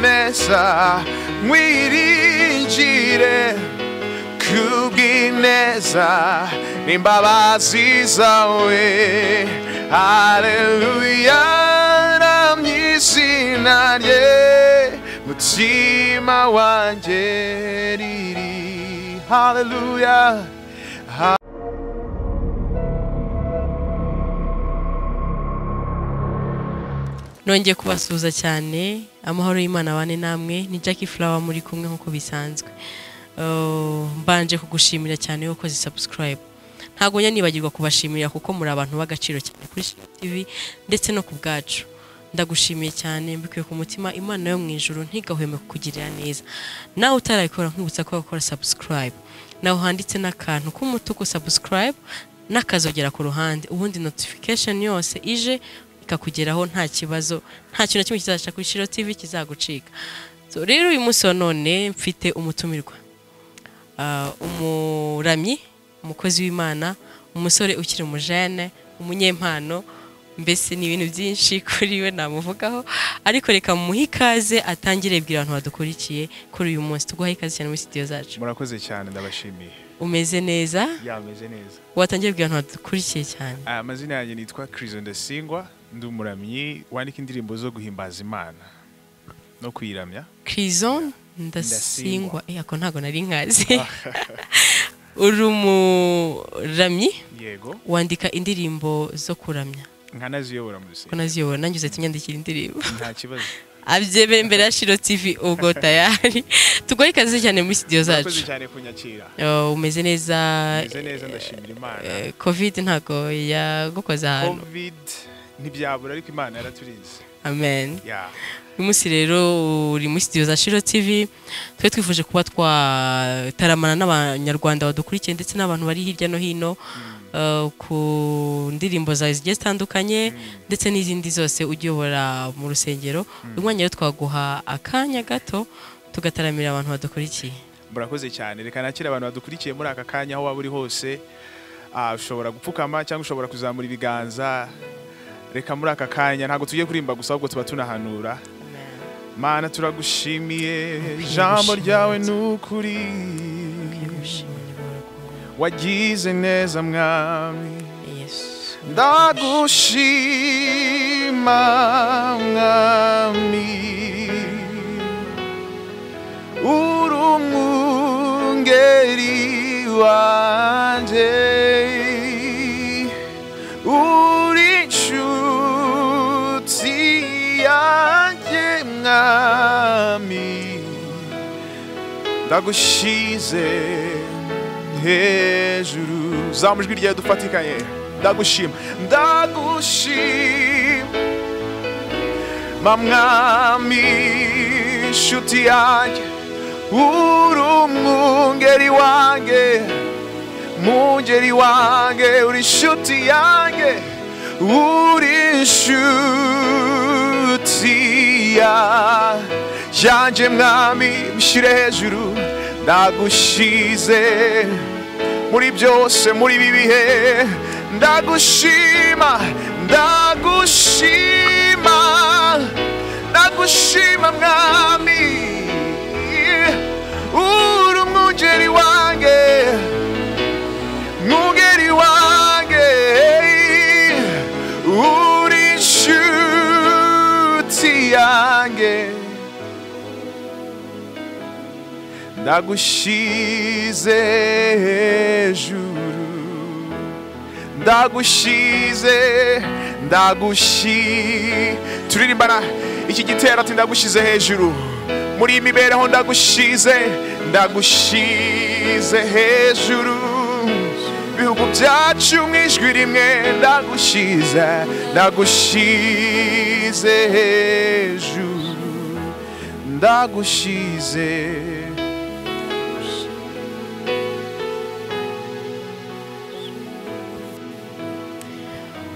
começa wirigire kubw'ineza n'imbabazi zawe haleluya ramye izina rye mutima wanjye riri haleluya nongeye kubasuhuza cyane amahoro y'imana abane namwe ni Jackie Flower muri kumwe nk'uko bisanzwe Uh, mbanje kugushimira cyane yuko ukoze subscribe ntabwo njya nibagirwa kubashimira kuko muri abantu b'agaciro cyane kuri Shimwe TV ndetse no ku bwacu ndagushimiye cyane mbikuye ku mutima imana yo mu ijuru ntigahweme kukugirira neza nawe utarayikora nkibutsa ko wakora subscribe nawe handitse n'akantu k'umutuku subscribe n'akazogera ku ruhande ubundi notification yose ije ikakugeraho nta kibazo nta kintu na kimwe kizaca kuri Shiro TV kizagucika So, rero uyu munsi wa none mfite umutumirwa Ah, umuramyi umukozi w'imana umusore ukiri umujene umunyempano mbese ni ibintu byinshi kuri we namuvugaho ariko reka mumuhe ikaze atangire bwira abantu badukurikiye kuri uyu munsi tuguhaye ikaze cyane muri sitidiyo zacu murakoze cyane ndabashimiye umeze neza yameze neza watangiye bwira abantu badukurikiye cyane Ah, amazina yanjye nitwa Chris Ndasingwa ndi umuramyi wandika indirimbo zo guhimbaza Imana no kuyiramya Krizon ndasingwa Ndasingwa. eh ako ntago nari nkazi uri umuramyi yego wandika indirimbo zo kuramya nkanaziyobora mu ko rusengero naziyobora nanjye uzahita unyandikira indirimbo nta kibazo abyemere imbere ya Shiro TV ubwo tayari tugoye ikaze cyane muri studio murakoze zacu cyane kunyakira Oh, umeze neza meze neza ndashimira Imana Eh, covid ntago yagukoze ahantu covid ntibyabura ariko Imana yaraturize amen ya uyu munsi rero uri muri studio za Shiro TV twe twifuje kuba twataramana n'abanyarwanda badukurikiye ndetse n'abantu bari hirya no hino eh, ku ndirimbo zawe zigiye zitandukanye ndetse n'izindi zose uyobora mu rusengero uyu mwanya rero twaguha akanya gato tugataramira abantu badukurikiye murakoze cyane reka nakire abantu badukurikiye muri aka kanya aho waba uri hose Ah, ushobora gupfukama cyangwa ushobora kuzamura ibiganza reka muri aka kanya ntabwo tugiye kurimba gusa ahubwo tuba tunahanura mana turagushimiye ijambo ryawe ni ukuri wagize neza mwami Yesu. ndagushima mwami uri umwungeri wanjye uri inshuti yanjye mwami ndagushize hejuru zamu ijwi ryawe dufatikanye ndagushima ndagushima mwami inshuti yanjye uri umwungeri wanjye mungeri wanjye uri inshuti yanjye uri inshuti ya- yanjye mwami mushyire hejuru ndagushize muri byose muri ibi bihe ndagushima ndagushima ndagushima mwami uri umwungeri wanjye mwungeri wanjye uri inshuti yanjye ndagushize hejuru ndagushize ndagushi turirimbana iki gitero ati ndagushize hejuru muri iyi mibereho ndagushize ndagushize hejuru ibihugu byacu mu ijwi rimwe ndagushize ndagushize hejuru ndagushize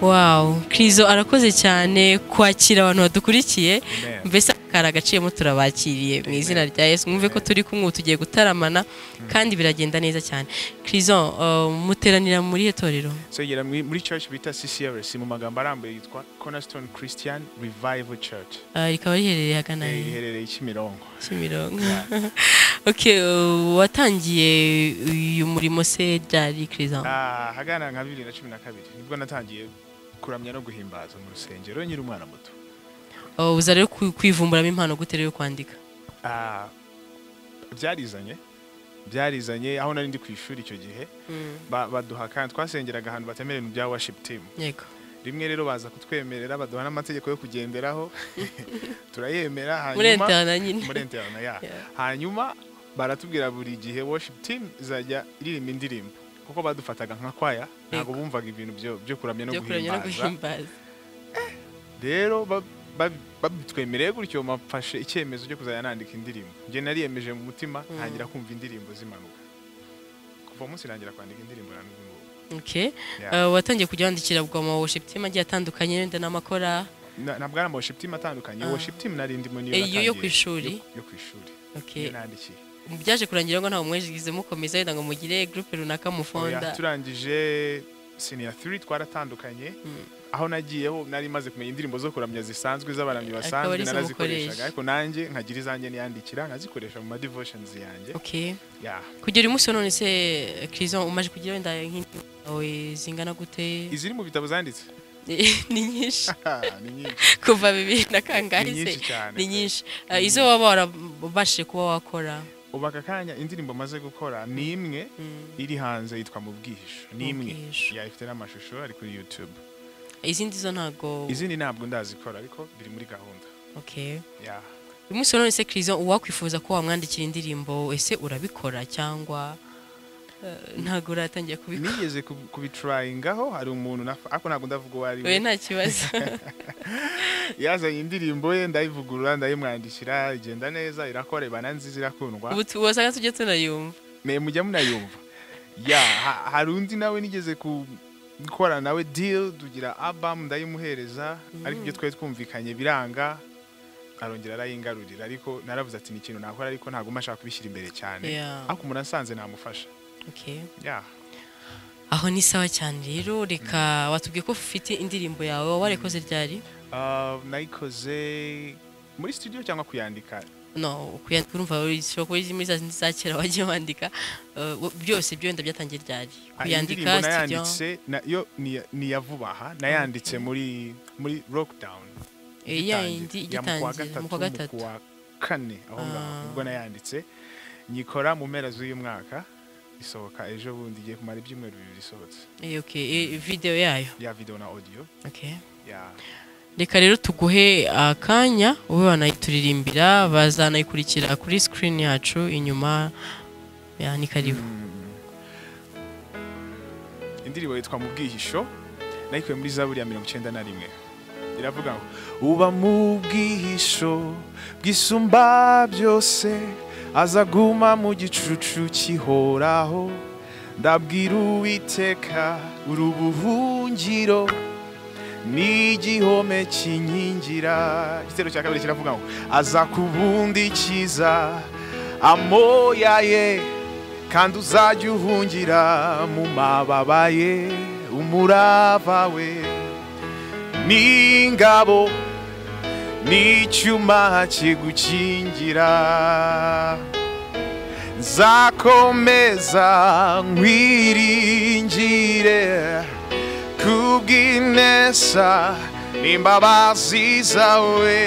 wow krizo arakoze cyane kwakira abantu badukurikiye Amen. mbese aka kari agaciyemo turabakiriye mu izina rya yesu mwumve ko turi kumwe ubu tugiye gutaramana kandi biragenda neza cyane kirison muteranira muri iyo torero segera muri church bita CCRC mu magambo arambuye yitwa Cornerstone Christian Revival Church Ah, rikaba riherereye hagana Eh, he? iherereye Kimironko Kimironko okay uh, watangiye uyu murimo se ryari kirison Ah, hagana nka 2012 nibwo natangiye kuramya no guhimbaza mu rusengero nyiri umwana muto Uh, uza rero ku- kwivumburamo impano gute rero yo kwandika Ah, byarizanye byarizanye aho nari ndi ku ishuri icyo gihe ba- baduha kandi twasengeraga ahantu batemerewe bya worship team yego rimwe rero baza kutwemerera baduha n'amategeko yo kugenderaho turayemera hanyuma murenterana nyine muri interna ya Yeah. hanyuma baratubwira buri gihe worship team izajya iririmba indirimbo kuko badufataga nka kwaya ntabwo bumvaga ibintu byo- byo kuramya no byo kuramya no guhimbaza guhimbaza rero ba- ba- babitwemereye gutyo mafashe icyemezo cyo kuzajya nandika indirimbo njye nariyemeje mu mutima ntangira kumva indirimbo zimanuka kuva munsi nangira kwandika indirimbo na n'ubu ngubu okay Yeah. Uh, watangiye kujya wandikira bwa mu worship team agiye atandukanye wenda n'amakora Na- nabwo ari ama worship team atandukanye Ah. worship team nari ndimo niyo Eh, iyo yo natangiye. ku ishuri? Yo- yo ku ishuri okay niyo nandikiye byaje kurangira ngo ntabwo mwejigize mukomeza wenda ngo mugire groupe runaka mufonda Oya, turangije senior 3 twaratandukanye aho nagiyeho nari maze kumenya indirimbo zo kuramya zisanzwe z'abaramyi Akaba basanzwe arizo narazikoreshaga mukoresha. ariko nanjye nkagira izanjye niyandikira nkazikoresha mu ma devotions yanjye okay yeah. kugera umunsi wa none se kirison umaje kugira wenda nk'indirimbo zawe zingana gute iziri mu bitabo zanditse ni nyinshi ni nyinshi kuva bibiri na kangahe Ni se nyinshi cyane ni pe. nyinshi Uh, izo waba warabashije kuba wakora ubu aka kanya indirimbo maze gukora ni imwe iri hanze yitwa mu bwihisho ni Mu imwe Bwihisho. Yeah, ifite n'amashusho ari kuri youtube izindi zo ntago izindi ntabwo ndazikora ariko biri muri gahunda okay yeah. uyu munsi wa none se kirison uwakwifuza ko wamwandikira indirimbo ese urabikora cyangwa uh, ntago uratangiye kubikora nigeze kub- kubitrayingaho hari umuntu naf- ariko ntabwo ndavuga uwo ari we we nta kibazo yazanye indirimbo ye ndayivugurura ndayimwandikira igenda neza irakorebana nziza irakundwa ubu tu- wasaga tujya tunayumva me mujya munayumva ya ha- hari undi nawe nigeze ku- gukora nawe deal tugira album ndayimuhereza ariko ibyo twari twumvikanye biranga arongera arayingarurira ariko naravuze ati ni ikintu nakora ariko ntabwo mashaka kubishyira imbere cyane Yeah. ariko umuntu asanze namufasha okay ya aho ni sawa cyane rero reka watubwiye ko ufite indirimbo yawe warikoze ryari Ah, nayikoze muri studio cyangwa kuyandika no kuyandika urumva ushobora kuba muri za zindi za kera wagiye wandika uh, wo- byose byo wenda byatangiye ryari Ah, kuyandika indirimbo studio nayanditse na- yo ni ni ya vuba aha nayanditse muri muri lockdown Eh, ya yindi igitangira mu kwa gatatu kuwa kane aho ngaho Ah. ubwo nayanditse nyikora mu mpera z'uyu mwaka isohoka ejo bundi igiye kumara ibyumweru bibiri isohotse Eh, okay eh, video yayo ya video na audio okay ya reka rero tuguhe akanya ube wanayituririmbira bazanayikurikira kuri screen yacu inyuma ya ni karibu indirimbo yitwa mu bwihisho nayikuye muri zaburi ya mirongo icyenda na rimwe iravuga ngo uba mu bwihisho bwisumba byose azaguma mu gicucu kihoraho ndabwira uwiteka uri ubuhungiro n'igihome kinkingira igitero cya kabiri kiravuga ngo azakubundikiza amoya ye kandi uzajya uhungira mu mababa ye umurava we n'ingabo n'icyuma kigukingira nzakomeza nkwiringire kubw'inesa n'imbabazi zawe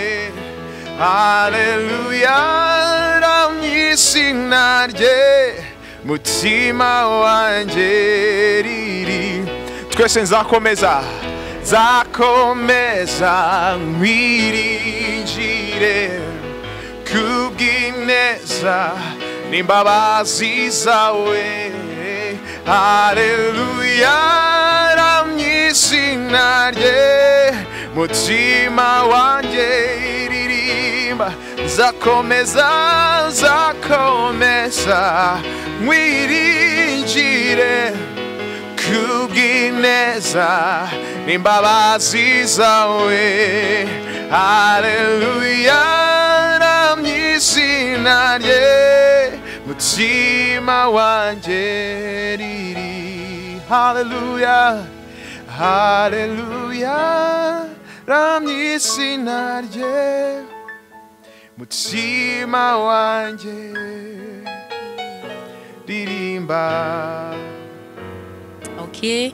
haleluya ramya izina rye mutima wanjye riri twese nzakomeza nzakomeza nkwiringire kubw'ineza n'imbabazi zawe haleluya ramya izina rye mutima wanjye iririmba nzakomeza nzakomeza nkwiringire kubw'ineza n'imbabazi zawe haleluya umutima wanjye riri haleluya haleluya ramye izina rye mutima wanjye ririmba Okay.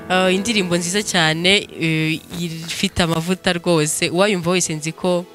Uh, indirimbo nziza cyane uh, ifite amavuta rwose uwayumva wese nzi ko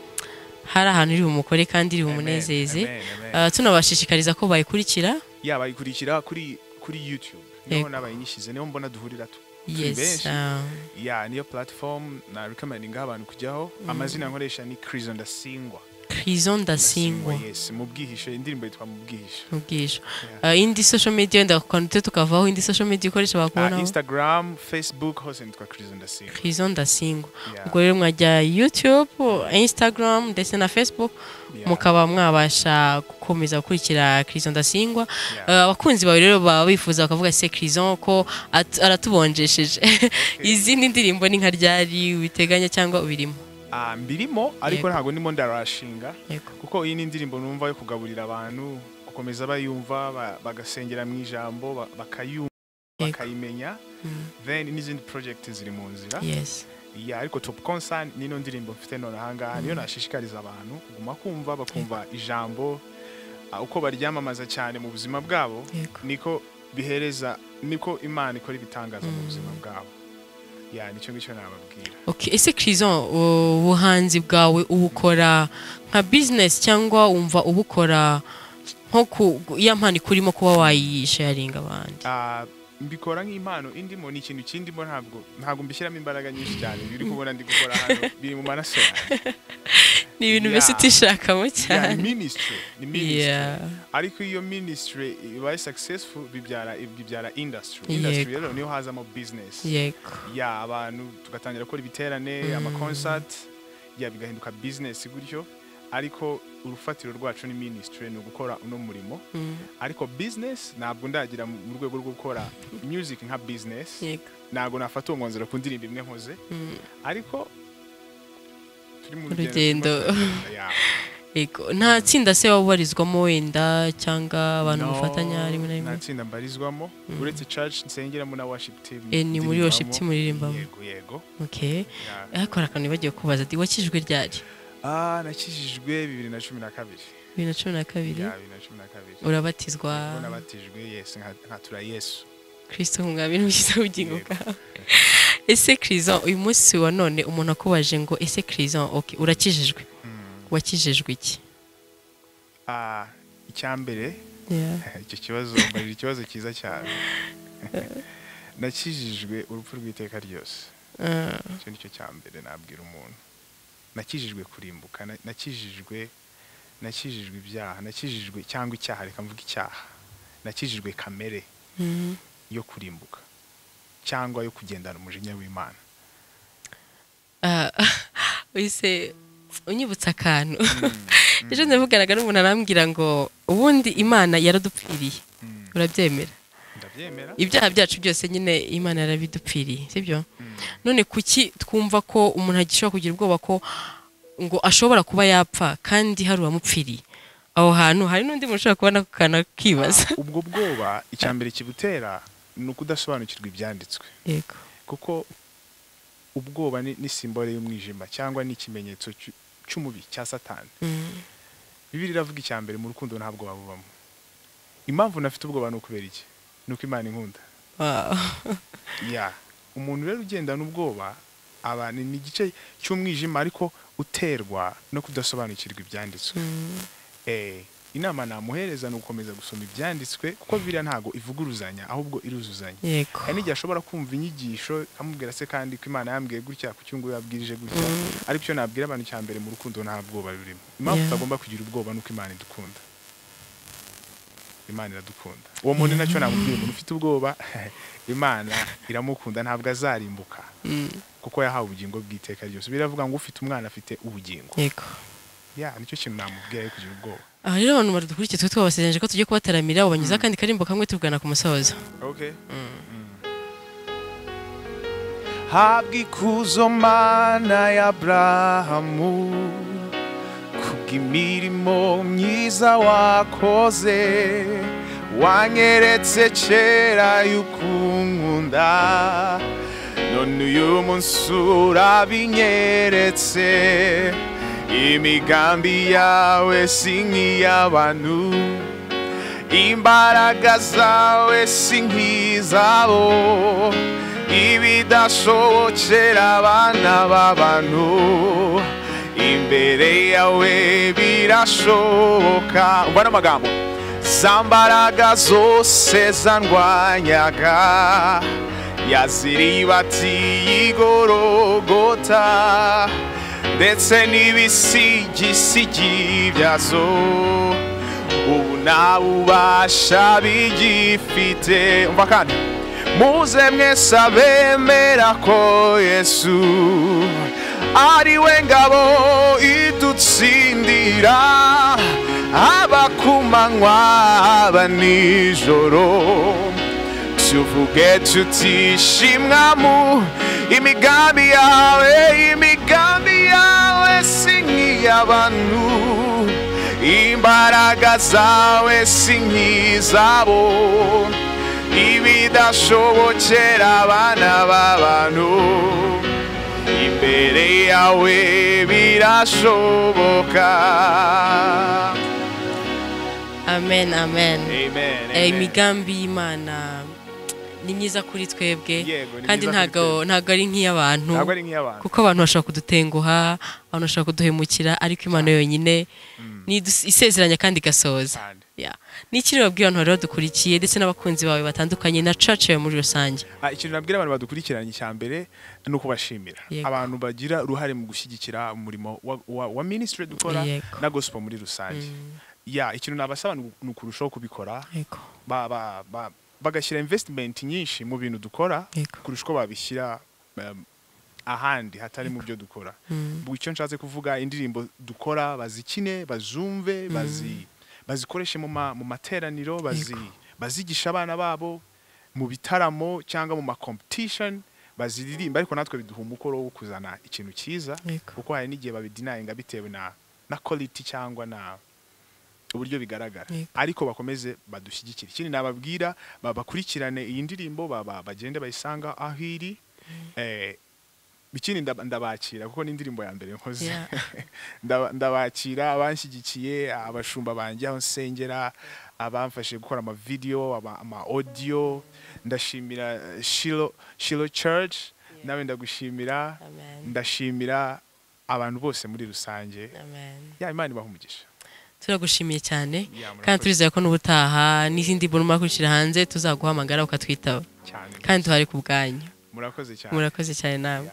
hari ahantu iri bumukore kandi iri bumunezeze Amen, amen, amen. Uh, tunabashishikariza ko bayikurikira yabayikurikira kuri kuri youtube niho Yego. nabayinyishyize niho mbona duhurira tu Turi yes benshi. uh, ya niyo platform na recommendinga abantu kujyaho amazina nkoresha ni Chris Ndasingwa prison ndasingwa yes mu bwihisho indirimbo yitwa mu bwihisho ubwisho uh, indi social media wenda kwandute tukavaho indi social media ikoresha Ah, bakubonaho Instagram Facebook hose nitwa Chris Ndasingwa prison ndasingwa Yeah. ubwo rero mwajya youtube instagram ndetse na facebook Yeah. mukaba mwabasha gukomeza gukurikira Crison Ndasingwa Yeah. Eh, abakunzi bawe rero baba bifuza bakavuga se Crison ko at- aratubonjesheje izindi ndirimbo ni nka ryari ubiteganya cyangwa ubirimo Ah, mbirimo ariko Yego. ntabwo ndimo ndarashinga yego kuko iyi ni indirimbo numva yo kugaburira abantu gukomeza bayumva ba- bagasengera mu ijambo ba- bakayumva Yego. bakayimenya Mm. then n'izindi project ziri mu nzira yes ya ariko top concern nino ndirimbo mfite none ahangaha niyo nashishikariza abantu kuguma kumva bakumva ijambo ah, uko baryamamaza cyane mu buzima bwabo yego niko bihereza niko imana ikora ibitangaza mu buzima bwabo ya nicyo ngicyo nababwira okay ese Crison u- ubuhanzi bwawe ubukora nka business cyangwa wumva ubukora nko ku ya mpano ikurimo kuba wayisharinga abandi Ah, mbikora nk'impano indimo ni ikintu kindimo ntabwo ntabwo mbishyiramo imbaraga nyinshi cyane biri kubona ndi gukora hano biri mu maraso yanjye. ni ibintu mbese yeah. utishakamo Ya, ni cyane ministry ni ministry yeah ariko iyo ministry ibaye successful bibyara bibyara industry Yego. industry rero niyo hazamo business yego ya abantu tugatangira gukora ibiterane amaconcert ya bigahinduka business gutyo ariko urufatiro rwacu ni ministry ni ugukora uno murimo Mm. ariko business ntabwo ndagira mu mu rwego rwo gukora music nka business yego ntabwo nafata uwo mwanzuro ku ndirimbo imwe nkoze Mm. ariko turi mu Urugendo. turimo- ya. Yego, nta tsinda se waba ubarizwamo wenda cyangwa abantu No, mufatanya rimwe na nta rimwe tsinda mbarizwamo uretse church nsengeramo na worship team Eh, ni muri worship ndirimbamo. team uririmbamo. yego yego okay ya. hakora akantu bagiye kubaza ati wakijwe ryari ah nakijijwe bibiri na cumi na kabiri bibiri na cumi na kabiri ya bibiri na cumi na kabiri urabatizwa Nibwo nabatijwe yesu nka- nkatura yesu kirisito umwami n'umukiza w'ubugingo Yego. bwawe ese kirison uyu munsi wa none umuntu akubaje ngo ese kirison okay, urakijijwe wakijijwe iki ah icya mbere Yeah. icyo kibazo mbarira ikibazo cyiza cyane nakijijwe urupfu rw'iteka ryose Ah, icyo ni cyo cya mbere nabwira umuntu nakijijwe kurimbuka na- nakijijwe nakijijwe ibyaha nakijijwe cyangwa icyaha reka mvuge icyaha nakijijwe kamere mm. yo kurimbuka cyangwa yo kugendana umujinya w'imana Ah, wese unyibutsa akantu ejo ndabuganaga n'umuntu arambwira ngo ubundi imana yaradupfiriye Mm. urabyemera ndabyemera ibyaha byacu byose nyine imana yarabidupfiriye sibyo none kuki twumva ko umuntu agishobora kugira ubwoba ko ngo ashobora kuba yapfa kandi hari uwamupfiriye aho hantu hari n'undi muntu ushobora kubona ako kantu akibaza ubwo bwoba icya mbere kibutera ni ukudasobanukirwa ibyanditswe yego kuko ubwoba ni, ni simbole y'umwijima cyangwa ni ikimenyetso cy'u- cy'umubi cya satani Mm, bibiri iravuga icya mbere mu rukundo nta bwoba bubamo impamvu nafite ubwoba ni ukubera iki ni uko imana inkunda wow. ya umuntu rero ugendana ubwoba aba ni ni igice cy'umwijima ariko uterwa no kudasobanukirwa ibyanditswe Mm, Eh, inama namuhereza ni ugukomeza gusoma ibyanditswe kuko biriya ntago ivuguruzanya ahubwo iruzuzanya yego hari n'igihe ashobora kumva inyigisho ikamubwira se kandi ko imana yambwiye gutya ku cyungu yabwirije gutya ariko icyo nabwira abantu cya mbere mu rukundo nta bwoba rurimo impamvu Yeah. tutagomba kugira ubwoba ni uko imana idukunda imana iradukunda uwo muntu nacyo namubwira umuntu ufite ubwoba imana iramukunda ntabwo azarimbuka Mm, kuko yahawe ubugingo bw'iteka ryose biravuga ngo ufite umwana afite ubugingo yego ya nicyo kintu namubwira yo kugira ubwoba aha rero abantu badukurikiye twe twabasezeranije ko tugiye kubataramira ubanyuzeho akandi karimbo kamwe tuvugana ku musozo Okay. Habwa ikuzo mana ya Abrahamu ku imirimo myiza wakoze wanyeretse kera y'ukunkunda none uyu munsi urabinyeretse imigambi yawe si nk'iy'abantu imbaraga zawe si nk'izabo ibidashobokera abana b'abantu imbere yawe birashoboka umva n'amagambo za mbaraga zose zandwanyaga yaziribatiye igorogota ndetse n'ibisigisigi byazo ubu nta bubasha bigifite umva kandi muze mwese abemera ko yesu ari we ngabo idutsindira haba ku manywa haba nijoro tuvuge tutishimwamu imigambi yawe imigambi yawe si nk'iy'abantu imbaraga zawe si nk'izabo ibidashobokera abana b'abantu imbere yawe birashoboka amen amen amen Eh, imigambi y'imana ni myiza kuri twebwe Yego, ni kandi myiza kuri ntago ntago ari nk'iy'abantu ntabwo ari nk'iy'abantu kuko abantu bashobora kudutenguha abantu bashobora kuduhemukira ariko imana yonyine ni idus- isezeranya kandi igasohoza Kandi. Yeah. ni iki rero babwira abantu rero dukurikiye ndetse n'abakunzi bawe batandukanye na church yawe muri rusange Ah, ikintu nabwira abantu badukurikiranye icya mbere ni ukubashimira Yego. abantu bagira uruhare mu gushyigikira umurimo wa, wa, wa ministry dukora Yego. na gospel muri rusange ya ikintu nabasaba ni uku- ni ukurushaho kubikora yego ba, ba, ba, bagashyira investment nyinshi mu bintu dukora Yego. kurusha uko babishyira um, ahandi hatari mu byo dukora mm. icyo nshatse kuvuga indirimbo dukora bazikine bazumve bazi, bazikoreshe mu, ma, mu materaniro bazi, bazigisha abana babo mu bitaramo cyangwa mu ma competition baziririmba ariko natwe biduha umukoro wo kuzana ikintu cyiza Yego. kuko hari n'igihe babidinayinga bitewe na, na quality cyangwa na, uburyo bigaragara Yego. ariko bakomeze badushyigikire ikindi nababwira ba- bakurikirane iyi ndirimbo ba- ba- bagende bayisanga aho iri Eh, ikindi ndab- ndabakira kuko ni indirimbo ya mbere nkoze Yeah. Ndaba- ndabakira abanshyigikiye abashumba banjye aho nsengera abamfashije gukora amavidewo ama- ama audio ndashimira eh, shilo shilo church nawe ndagushimira Amen. ndashimira abantu bose muri rusange amen ya imana ibaha umugisha turagushimiye cyane murakoze. kandi turizeye ko n'ubutaha n'izindi mbona umakurikira hanze tuzaguhamagara ukatwitaba cyane kandi tuhari ku bwanyu murakoze cyane murakoze cyane nawe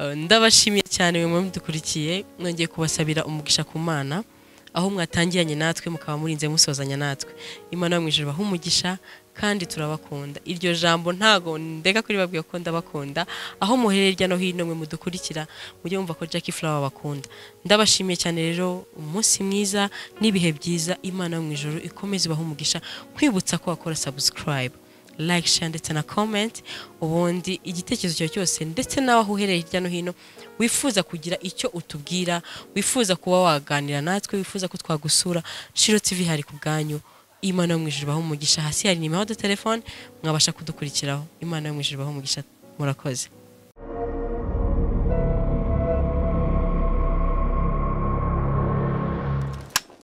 Uh, ndabashimiye cyane mwe mudukurikiye mwongeye kubasabira umugisha ku mana aho mwatangiranye natwe mukaba murinze musozanya natwe imana yo mu ijuru ibaha umugisha kandi turabakunda iryo jambo ntago ndeka kuri babwiye ko ndabakunda aho muhereye hirya no hino mwe mudukurikira mujye mumva ko Jackie Flower abakunda ndabashimiye cyane rero umunsi mwiza n'ibihe byiza imana yo mu ijuru ikomeze ibaha umugisha nkwibutsa ko wakora subscribe like share ndetse na comment ubundi igitekerezo cyawe cyose ndetse nawe aho uherereye hirya no hino wifuza kugira icyo utubwira wifuza kuba waganira natwe wifuza ko twagusura shiro tv hari ku bwanyu imana yo mu ijuru ibahe umugisha hasi hari nimero de telefone mwabasha kudukurikiraho imana yo mu ijuru ibahe umugisha murakoze